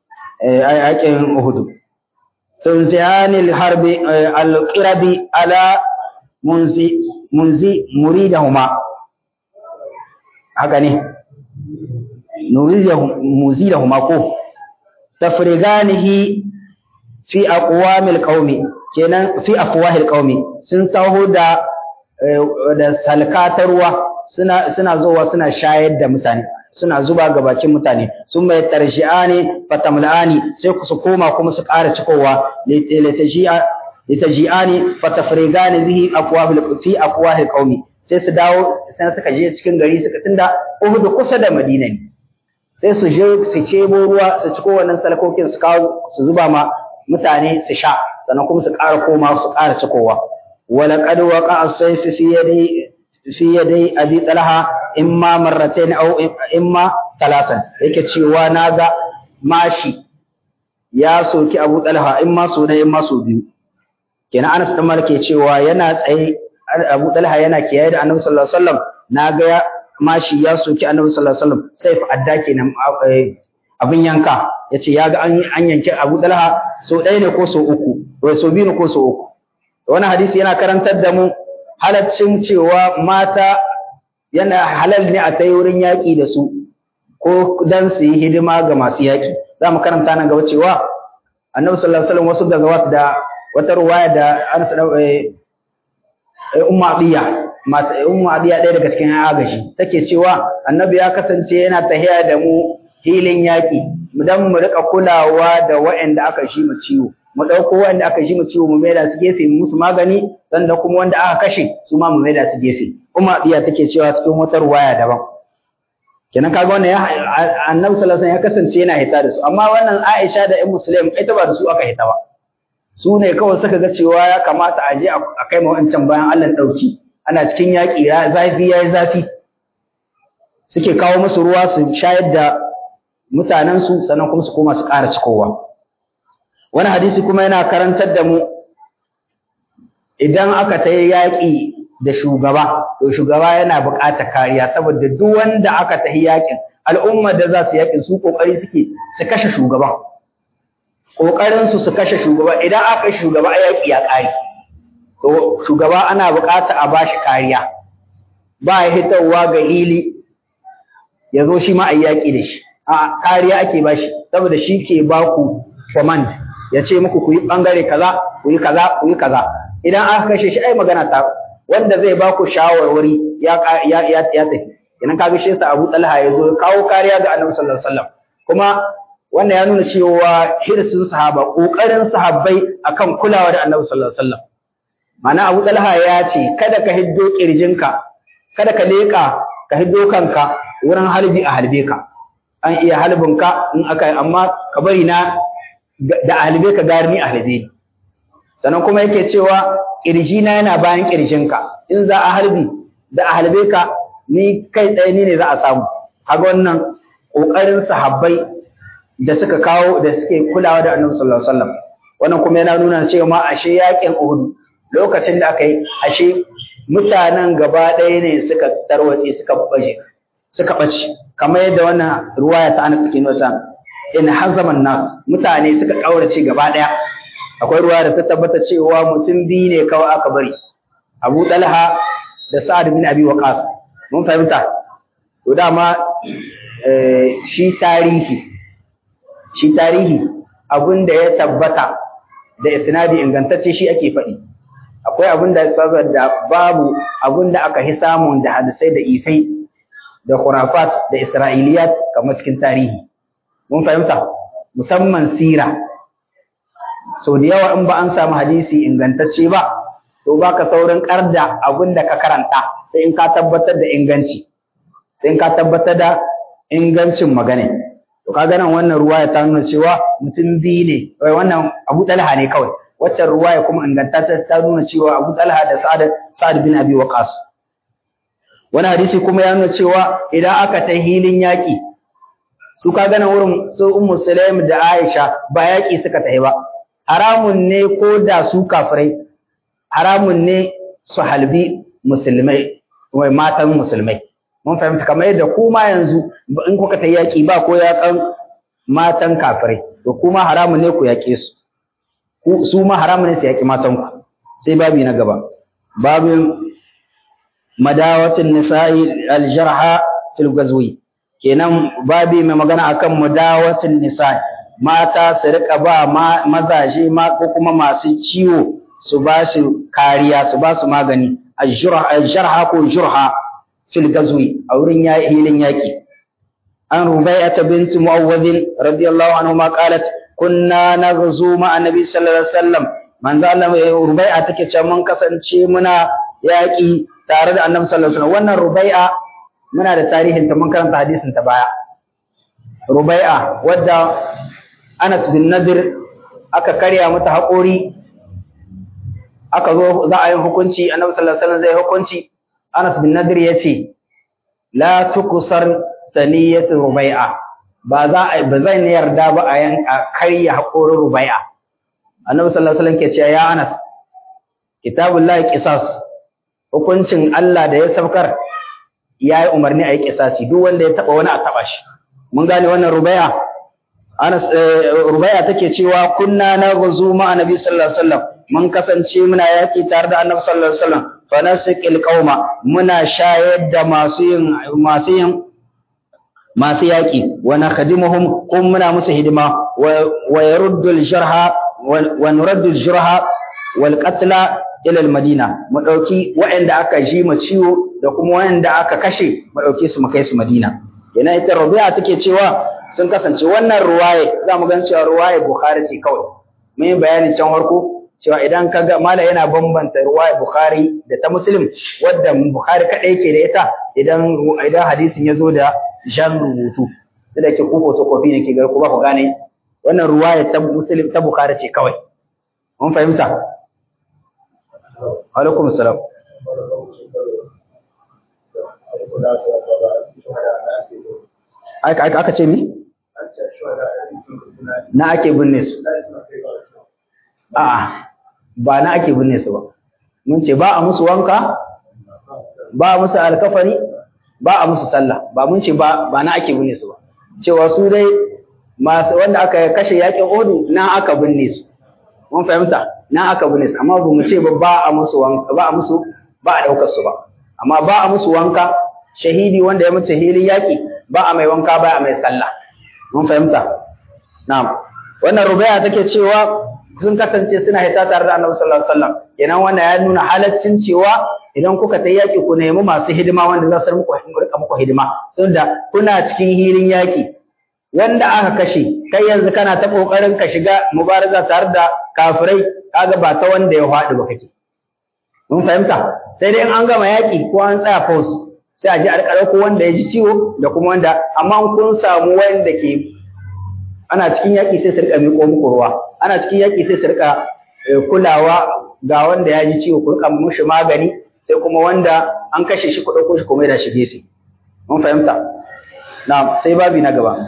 yakin Uhud tunziyanil harbi al-qirabi ala munzi munzi muridahuma haka ne muridahuma ko tafriganihi fi aqwamil qaumi kenan fi afwahil qaumi sun taho da da salka ta ruwa suna suna zowa suna shayar da mutane suna zuba ga bakin mutane sun mai tarshi'ani fatamla'ani sai su koma kuma su ƙara cikowa litaji'a litaji'ani fatafrigani bihi afwahil fi afwahil qaumi sai su dawo sai suka je cikin gari suka tunda Uhud kusa da Madina ne sai su je su cebo ruwa su ciko wannan salkokin su kawo su zuba ma mutane su sha sannan kuma su ƙara koma su ƙara cikowa ولقد وقع السيف في يدي في يدي ابي طلحه اما مرتين او اما ثلاثا yake cewa naga mashi ya soki Abu Talha in ma so in ma so biyu kenan Anas dan Malik cewa yana tsaye Abu Talha yana kiyaye da Annabi sallallahu alaihi wasallam naga mashi ya soki Annabi sallallahu alaihi wasallam saif adda kenan abin yanka yace yaga an an yanke Abu Talha so ɗaya ne ko so uku wai so biyu ne ko so uku wani hadisi yana karantar da mu halaccin cewa mata yana halal ne a tai wurin yaƙi da su ko dan su yi hidima ga masu yaƙi za mu karanta nan gaba cewa annabi sallallahu alaihi wasallam wasu daga wata da wata ruwaya da Anas da Ummu Abiya mata Ummu Abiya ɗaya daga cikin agashi take cewa annabi ya kasance yana tahiya da mu hilin yaƙi dan mu rika kulawa da waɗanda aka shi mu ciwo mu ɗauko wanda aka ji mu ciwo mu maida su gefe mu musu magani sannan kuma wanda aka kashe su ma mu maida su gefe kuma biya take cewa cikin wata ruwaya daban kenan kaga wannan ya annabi sallallahu alaihi wasallam ya kasance yana hita da su amma wannan Aisha da Ummu Muslim ita ba da su aka hita ba su ne kawai suka ga cewa ya kamata a je a kai ma wancan bayan Allah dauki ana cikin yaƙi ya zafi yayi zafi suke kawo musu ruwa su shayar da mutanensu sannan kuma su koma su ƙara cikowa wani hadisi kuma yana karantar da mu idan aka ta yi yaƙi da shugaba to shugaba yana buƙatar kariya saboda duk wanda aka ta yi yaƙin al'ummar da za su yaƙin su ƙoƙari suke su kashe shugaban ƙoƙarin su su kashe shugaba idan aka kashe shugaba a yaƙi ya ƙare to shugaba ana buƙatar a bashi kariya ba ya hitarwa ga hili ya zo shi ma a yaƙi da shi a kariya ake bashi saboda shi ke baku command ya ce muku ku yi ɓangare kaza ku yi kaza ku yi kaza idan aka kashe shi ai magana ta wanda zai ba ku shawarwari ya ya ya, ya tafi idan ka ga shi sa Abu Talha ya zo kawo kariya ga Annabi sallallahu alaihi wasallam kuma wannan ya nuna cewa hirsin sahaba kokarin sahabbai akan kulawa da Annabi sallallahu alaihi wasallam Mana Abu Talha ya ce kada ka hiddo kirjinka kada ka leka ka hiddo kanka wurin halbi a halbe ka an iya halbin ka in aka amma ka bari na da halbe ka gari ni a halbe sannan kuma yake cewa kirjina yana bayan kirjinka in za a halbi da a halbe ka ni kai ɗaya ni ne za a samu kaga wannan ƙoƙarin sahabbai da suka kawo da suke kulawa da annabi sallallahu alaihi wasallam wannan kuma yana nuna cewa ma ashe yakin Uhud lokacin da aka yi ashe mutanen gaba ɗaya ne suka tarwace suka baje suka bace kamar yadda wannan ruwaya ta Anas take nuna in hazaman nas mutane suka kaurace gaba ɗaya akwai ruwaya da ta tabbata cewa mutum biyu ne kawai aka bari Abu Talha da Sa'ad bin Abi Waqqas mun fahimta to dama shi tarihi shi tarihi abin da ya tabbata da isnadi ingantacce shi ake faɗi akwai abin da saboda babu abin da aka hi samun da hadisai da ifai da khurafat da isra'iliyat kamar cikin tarihi mun fahimta musamman sira so da yawa in ba an samu hadisi ingantacce ba to baka saurin karda abin da ka karanta sai in ka tabbatar da inganci sai in ka tabbatar da ingancin magana to kaga nan wannan ruwaya ta nuna cewa mutum biyu ne wai wannan Abu Talha ne kawai waccan ruwaya kuma ingantacce ta nuna cewa Abu Talha da Sa'ad Sa'ad bin Abi Waqqas wani hadisi kuma ya nuna cewa idan aka ta hilin yaki su kaga nan wurin su Ummu Sulaim da Aisha ba yaki suka tafi ba haramun ne ko da su kafirai haramun ne su halbi musulmai wai matan musulmai mun fahimta kamar yadda kuma yanzu in kuka ta yaki ba ko yakan matan kafirai to kuma haramun ne ku yaƙe su su ma haramun ne su yaƙi matan ku sai babi na gaba babin madawatin nisa'i aljarha fil gazwi kenan babi mai magana akan madawatin nisa'i mata su rika ba mazaje ma ko kuma masu ciwo su ba su kariya su ba su magani aljarha ko jurha fil gazwi a wurin hilin yaƙi an rubai'ata bint mu'awwadh radiyallahu anhu ma qalat kunna naghzu ma annabi sallallahu alaihi wasallam manzo Allah rubai'a take cewa mun kasance muna yaƙi tare da annabi sallallahu alaihi wasallam wannan rubai'a muna da tarihin ta mun karanta hadisin ta baya rubai'a wadda Anas bin Nadir aka karya mata haƙori aka zo za a yi hukunci annabi sallallahu alaihi wasallam zai hukunci Anas bin Nadir ya ce, La tukusar saniyatu rubai'a, ba za a ba zan yarda ba a yan a karya haƙorin rubai'a. Annabi sallallahu alaihi wasallam ke cewa ya Anas, kitabullahi qisas hukuncin Allah da ya saukar ya yi umarni a yi kisasi duk wanda ya taɓa wani a taɓa shi. Mun gane wannan rubai'a? Anas rubai'a take cewa kunna na guzu ma annabi sallallahu alaihi wasallam mun kasance muna yaki tare da annabi sallallahu alaihi wasallam fa nasiqil qauma muna shayar da masu yin masu yin masu yaki wa nakhdimuhum kum muna musu hidima wa yaruddu al-jarha wa nuraddu al-jarha wal qatla ila al-madina mu dauki waɗanda aka ji ma ciwo da kuma waɗanda aka kashe mu dauke su mu kai su madina kenan ita rabi'a take cewa sun kasance wannan ruwaye za mu gan cewa ruwaye bukhari ce kawai mun yi bayani can farko cewa idan ka ga mala yana bambanta ruwaya Bukhari da ta Muslim wadda Bukhari kadai yake da ita idan idan hadisin ya zo da jan rubutu da ke ku photocopy ne ke ga ku ba ku gane wannan ruwaya ta Muslim ta Bukhari ce kawai mun fahimta alaikum salam aka aka ce mi na ake binne su A'a, ba na ake binne su ba. Mun ce ba a musu wanka, ba a musu alkafari, ba a musu sallah, ba mun ce ba ba na ake binne su ba. Cewa su dai masu wanda aka kashe yakin Odu na aka binne su. Mun fahimta, na aka binne su, amma ba mu ce ba ba a musu wanka, ba a musu ba a daukar su ba. Amma ba a musu wanka, shahidi wanda ya mutu hilin yaki, ba a mai wanka ba a mai sallah. Mun fahimta. Na'am. Wannan rubaya take cewa sun kasance suna hita tare da Annabi sallallahu alaihi wasallam kenan wannan ya nuna halaccin cewa idan kuka ta yaki ku nemi masu hidima wanda za su muku rika muku hidima tunda kuna cikin hilin yaki wanda aka kashe kai yanzu kana ta kokarin ka shiga mubaraza tare da kafirai kaga ba ta wanda ya faɗi ba kake mun fahimta sai dai in an gama yaƙi ko an tsaya pause sai a ji a ko wanda ya ji ciwo da kuma wanda amma kun samu wanda ke ana cikin yaƙi sai su rika miƙo muku ruwa ana cikin yaƙi sai su rika kulawa ga wanda ya ji ciwo ku rika mushi magani sai kuma wanda an kashe shi ku ɗauko shi kuma ya shi gefe mun fahimta na sai babi na gaba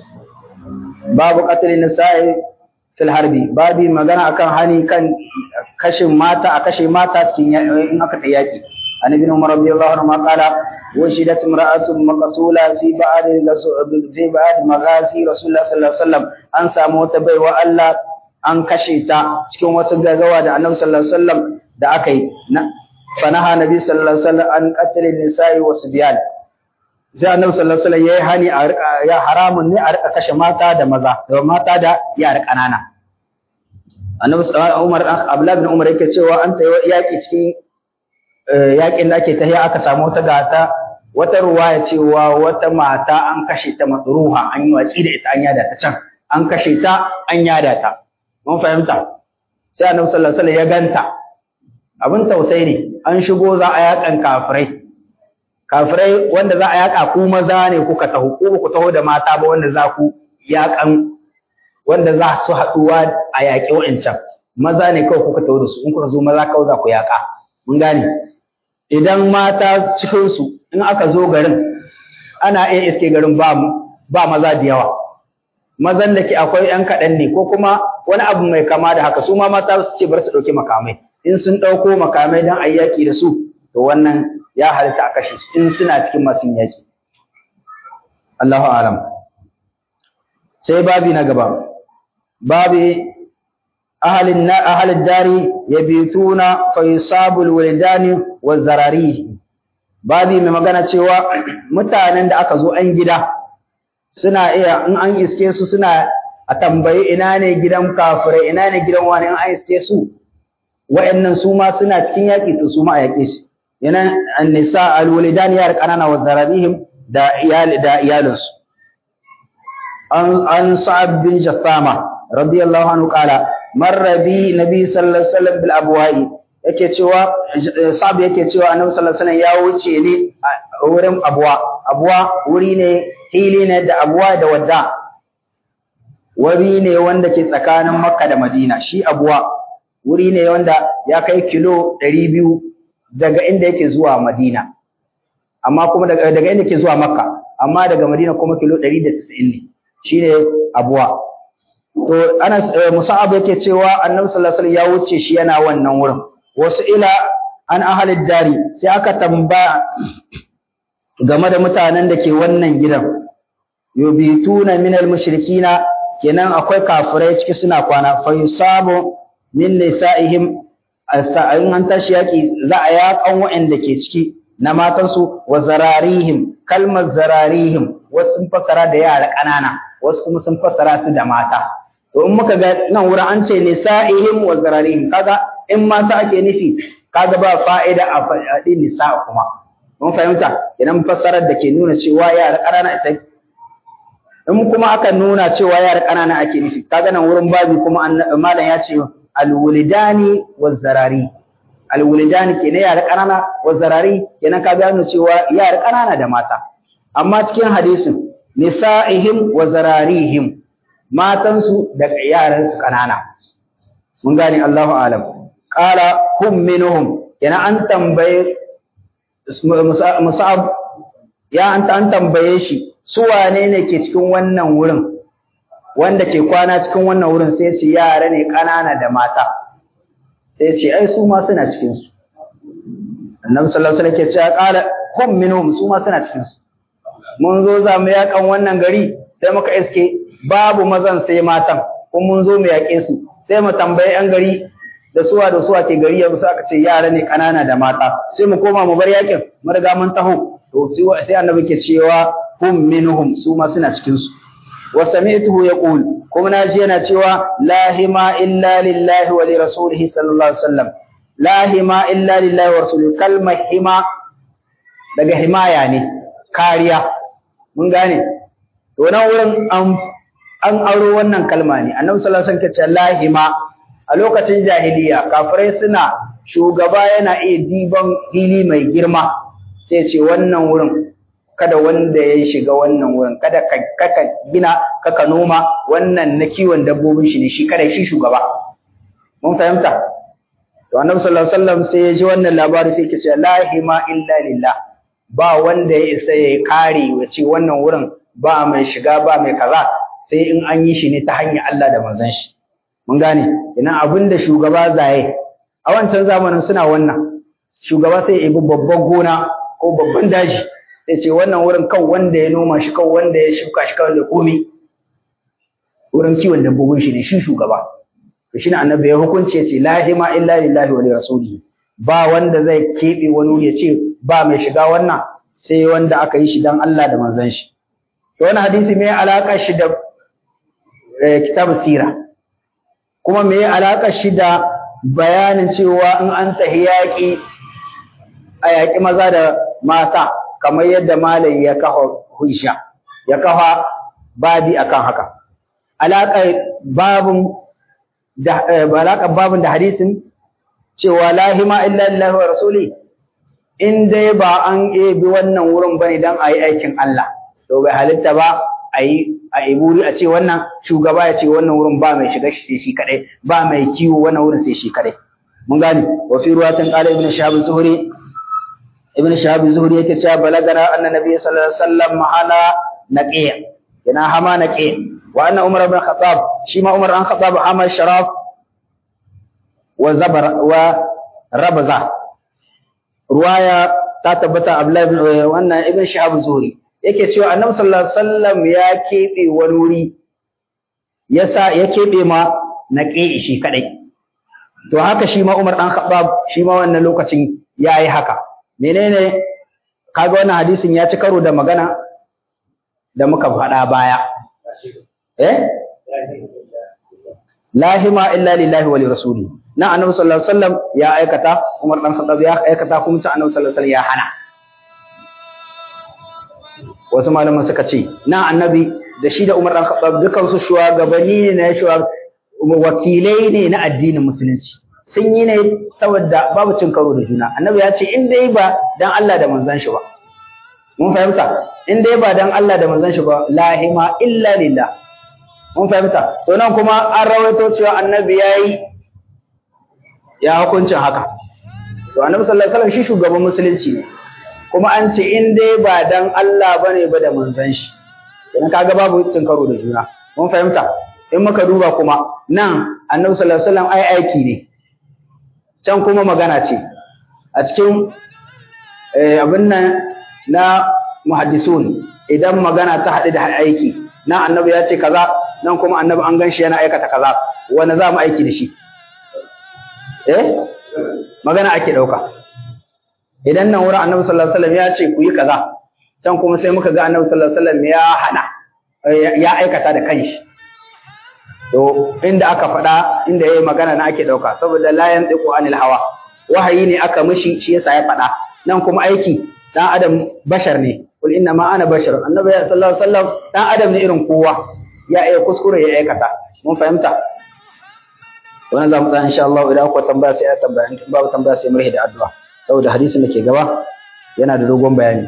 babu qatlin nisa'i fil harbi babi magana akan hani kan kashin mata a kashe mata cikin in aka ta yaƙi عن ابن عمر رضي الله عنهما قال وجدت امرأة مقتولة في بعض في بعض مغازي رسول الله صلى الله عليه وسلم أن سامو تبي وألا أن كشيتا cikin wasu gagawa da Annabi sallallahu alaihi wasallam da aka yi fanaha Nabi sallallahu alaihi wasallam an qatl nisa'i wa subyan sai Annabi sallallahu alaihi wasallam yayi hani a ya haramun ne a rika kashe mata da maza da mata da yara kanana Annabi Umar Abdullah bin Umar yake cewa an tayi yaki cikin yakin da ake tahiya aka samu wata gata wata ruwaya cewa wata mata an kashe ta matruha an yi watsi da ita an yada ta can an kashe ta an yada ta mun fahimta sai annabi sallallahu alaihi wasallam ya ganta abin tausayi ne an shigo za a yakan kafirai kafirai wanda za a yaka ku maza ne kuka taho ko ku taho da mata ba wanda za ku yakan wanda za su haɗuwa a yaƙi wa'ancan maza ne kawai kuka taho da su in kuka zo maza kawai za ku yaƙa mun gane idan mata cikinsu in aka zo garin ana iya iske garin ba ba maza da yawa mazan da ke akwai ‘yan kaɗan ne ko kuma wani abu mai kama da haka su ma mata su ce bar su ɗauki makamai in sun ɗauko makamai don a yi yaƙi da su to wannan ya halitta a kashe su in suna cikin masu yaƙi Allahu alam sai babi na gaba babi ahalin ahalin dari yabituna fa yusabul wildani wa zarari babi mai magana cewa mutanen da aka zo an gida suna iya in an iske su suna a tambayi ina ne gidan kafirai ina ne gidan wani in an iske su wa'annan su ma suna cikin yaƙi to su ma a yaƙe shi yana annisa alwalidan yar kanana wa zararihim da iyali da iyalinsu an an sa'ad bin jaffama radiyallahu anhu qala marra bi nabi sallallahu alaihi wasallam bil abwa'i yake cewa sa'ad yake cewa annabi sallallahu alaihi wasallam ya wuce ne a wurin abwa abwa wuri ne hili ne da abwa da wadda wuri ne wanda ke tsakanin makka da madina shi abwa wuri ne wanda ya kai kilo 200 daga inda yake zuwa madina amma kuma daga daga inda yake zuwa makka amma daga madina kuma kilo 190 ne shine abuwa to ana musa'ab yake cewa annabi sallallahu alaihi wasallam ya wuce shi yana wannan wurin wasu ila an ahalid dari sai aka tambaya game da mutanen da ke wannan gidan yubituna minal mushrikina kenan akwai kafirai ciki suna kwana fa yusabu min nisa'ihim in an tashi yaki za a yakan waɗanda ke ciki na matansu wa zararihim kalmar zararihim wasu sun fassara da yara ƙanana wasu kuma sun fassara su da mata to in muka ga nan wurin an ce nisa'ihim wa zararihim kaga in mata ake nufi kaga ba fa'ida a faɗi nisa kuma mun fahimta idan fassarar da ke nuna cewa yara ƙanana ita in kuma aka nuna cewa yara ƙanana ake nufi kaga nan wurin babi kuma malam ya ce alwulidani wazzarari alwulidani kenan yara ƙanana wazzarari kenan ka gano cewa yara ƙanana da mata amma cikin hadisin nisa'ihim wa zararihim matansu da yaransu ƙanana mun gane Allahu alam qala hum minhum kenan an tambaye musa'ab ya an an tambaye shi su wane ne ke cikin wannan wurin wanda ke kwana cikin wannan wurin sai ce yara ne ƙanana da mata sai ce ai su ma suna cikin su annabi sallallahu alaihi wasallam ke cewa qala hum minhum su ma suna cikin su mun zo za mu yakan wannan gari sai muka iske babu mazan sai matan kuma mun zo mu yaƙe su sai mu tambayi yan gari da suwa da suwa ke gari yanzu aka ce yara ne ƙanana da mata sai mu koma mu bar yakin mu riga mun taho to sai annabi ke cewa hum minhum su ma suna cikin su wa sami'tuhu yaqul kuma naji yana cewa la hima illa lillahi wa li rasulihi sallallahu alaihi wasallam la hima illa lillahi wa rasulihi kalmar hima daga himaya ne kariya mun gane to nan wurin an an aro wannan kalma ne annabi sallallahu alaihi wasallam ke cewa la hima a lokacin jahiliya kafirai suna shugaba yana iya diban fili mai girma sai ce wannan wurin kada wanda ya shiga wannan wurin kada ka kaka gina kaka noma wannan na kiwon dabbobin shi ne shi kada shi shugaba mun fahimta to annabi sallallahu alaihi wasallam sai ya ji wannan labari sai yake ce la hima illa lillah ba wanda ya isa ya kare ya ce wannan wurin ba mai shiga ba mai kaza sai in an yi shi ne ta hanyar Allah da manzon shi mun gane ina abin da shugaba zaye a wancan zamanin suna wannan shugaba sai ya bi babban gona ko babban daji sai ce wannan wurin kan wanda ya noma shi kan wanda ya shuka shi kan da komi wurin kiwon dabbobin shi ne shi shugaba to shine annabi ya hukunce ya ce la hima illa lillahi wa li rasulihi ba wanda zai kebe wani wuri ya ce ba mai shiga wannan sai wanda aka yi shi dan Allah da manzon shi to wannan hadisi me alaka shi da kitab sira kuma me alaka shi da bayanin cewa in an tahi yaƙi a yaƙi maza da mata kamar yadda malai ya kafa hujja ya kafa babi akan haka alaƙar babun da alaƙar babun da hadisin cewa la hima illa lillahi wa rasuli in dai ba an ebi wannan wurin bane dan ayi aikin Allah to bai halitta ba ayi a iburi a ce wannan shugaba ya ce wannan wurin ba mai shiga sai shi kadai ba mai kiwo wannan wurin sai shi kadai mun gane wa fi ruwatin qala ibn shahab zuhri ibn shahab zuhri yake cewa balagana anna nabiy sallallahu alaihi wasallam mahala naqiya yana hama naqiya wa anna umar ibn khattab shi ma umar an khattab hama sharaf wa zabar wa rabza ruwaya ta tabbata abdullahi ibn wannan ibn shahab zuhri yake cewa annabi sallallahu alaihi wasallam ya kebe wani wuri yasa ya kebe ma naqiya shi kadai to haka shi ma umar dan khattab shi ma wannan lokacin yayi haka menene kaga wannan hadisin ya ci karo da magana da muka faɗa baya eh lahima illa lillahi wa rasuli na annabi sallallahu alaihi wasallam ya aikata Umar dan Khattab ya aikata kuma ta annabi sallallahu alaihi wasallam ya hana wasu malaman suka ce na annabi da shi da Umar dan Khattab dukan su shugabanni ne na shuwa wakilai ne na addinin musulunci sun yi ne saboda babu cin karo da juna annabi ya ce in dai ba dan Allah da manzon shi ba mun fahimta in dai ba dan Allah da manzon shi ba lahima illa lillah mun fahimta to nan kuma an rawaito cewa annabi yayi ya hukuncin haka to annabi sallallahu alaihi wasallam shi shugaban musulunci ne kuma an ce in dai ba dan Allah bane ba da manzon shi idan kaga babu cin karo da juna mun fahimta in muka duba kuma nan annabi sallallahu alaihi wasallam ai aiki ne can kuma magana ce a cikin abin nan na muhaddisun idan magana ta haɗu da aiki nan annabi ya ce kaza nan kuma annabi an gan shi yana aikata kaza wanda za mu aiki da shi eh magana ake ɗauka idan nan wurin annabi sallallahu alaihi wasallam ya ce ku yi kaza can kuma sai muka ga annabi sallallahu alaihi wasallam ya hana ya aikata da kanshi to inda aka faɗa inda yayi magana na ake ɗauka saboda la yantiqu anil hawa wahayi ne aka mishi shi yasa ya faɗa nan kuma aiki dan adam bashar ne kul inna ma ana bashar annabi sallallahu alaihi wasallam dan adam ne irin kowa ya iya kuskure ya aikata mun fahimta wannan zamu tsaya insha Allah idan akwai tambaya sai a tambaya in babu tambaya sai mu da addu'a saboda hadisin da ke gaba yana da dogon bayani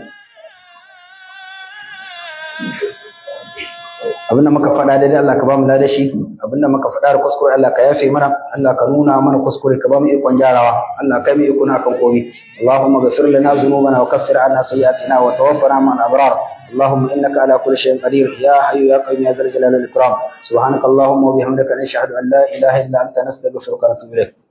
abinda muka faɗa daidai Allah ka ba mu ladashi abinda muka faɗa da kuskure Allah ka yafe mana Allah ka nuna mana kuskure ka ba mu ikon gyarawa Allah ka mu ikon akan komai Allahumma ghfir lana dhunubana wa kaffir anna sayyi'atina wa tawaffana ma'al abrar اللهم انك على كل شيء قدير يا حي يا قيوم يا ذا الجلال والاكرام سبحانك اللهم وبحمدك نشهد ان لا اله الا انت نستغفرك ونتوب اليك